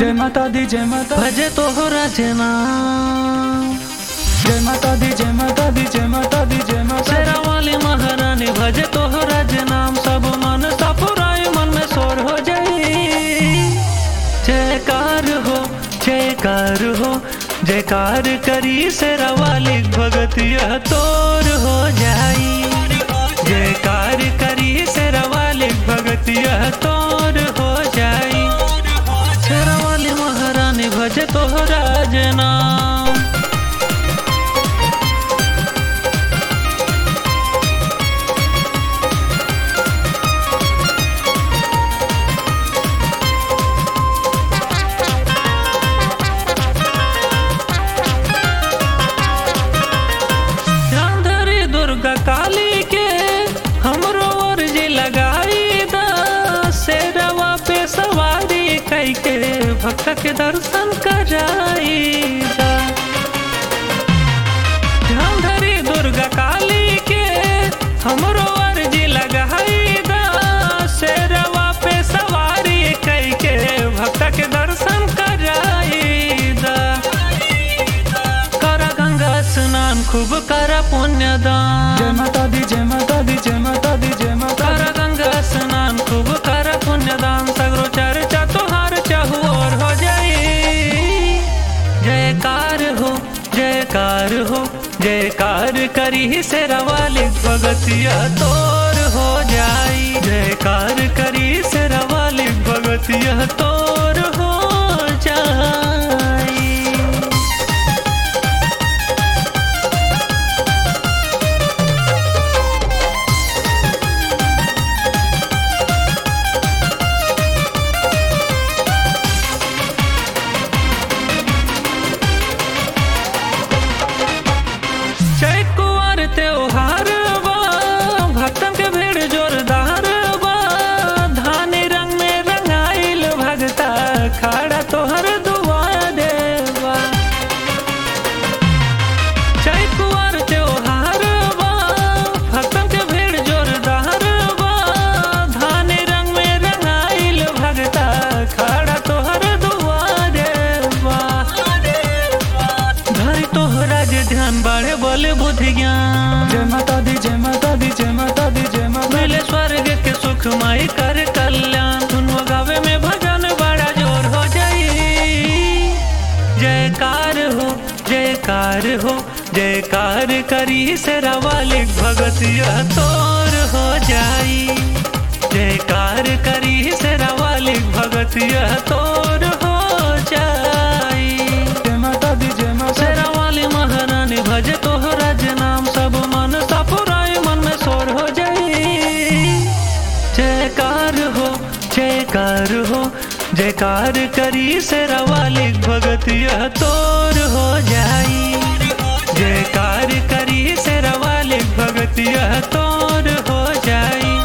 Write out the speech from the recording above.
जय माता दी जय माता भजे तोहरा जना जय माता दी जय माता दी जय माता दी जय माता शेरा वाली महारानी भजे तोहरा नाम सब मन सपुराई मन में शोर हो जाई जयकार हो जयकार हो जयकार करी शेरा वाली भगत यह तोर हो जाई जयकार करी शेरा वाली भगत यह तोर हो जाई शेरा वाली महारानी भजे तोहरा नाम ध्यान धरी दुर्गा काली के हमरो अर्जी लगाई दा शेरवा पे सवारी कई के भक्त के दर्शन कराई दा ध्यान धरी दुर्गा काली के हमरो अर्जी लगाई दा शेरवा पे सवारी कई के भक्त के दर्शन कराई दा कर गंगा स्नान खूब कर पुण्यदान जय माता दी जय माता दी जय माता दी जय माता कर गंगा स्नान खूब कर पुण्यदान सगरो चर्चा तोहार चहु और हो जाई जयकार हो जयकार हो जयकार करी से रवाली भगतिया तोर हो जाई जयकार करी से रवाली भगतिया तोर हो जाई जय कुंवर त्योहार बा भक्तन के भीड़ जोरदार बा धानी रंग में रंगाइल भगता खड़ा तोहर दुआरे बा जय कुंवर त्योहार बा भक्तन के भीड़ जोरदार बा धानी रंग में रंगाइल भगता खड़ा तोहर दुआरे बा धरि तोहरा जे ध्यान बाढ़े बोले बुद्धि ज्ञान जय माता दी जय माता दी जय माता दी जय माता मिले स्वर्ग के सुख माई कर कल्याण सुनो गावे में भजन बड़ा जोर हो जाई जयकार हो जयकार हो जयकार करी से रवाली भगत यह तोर हो जाई जयकार करी से रवाली भगत यह तोर हो जाई जय माता दी जय माता शेरा वाली महारानी भजे तोहरा नाम सब मन सपुराई मन में शोर हो जाई जयकार हो जयकार हो जयकार करी शेरा वाली भगत यह तोर हो जाई जयकार करी शेरा वाली भगत यह तोर हो जाई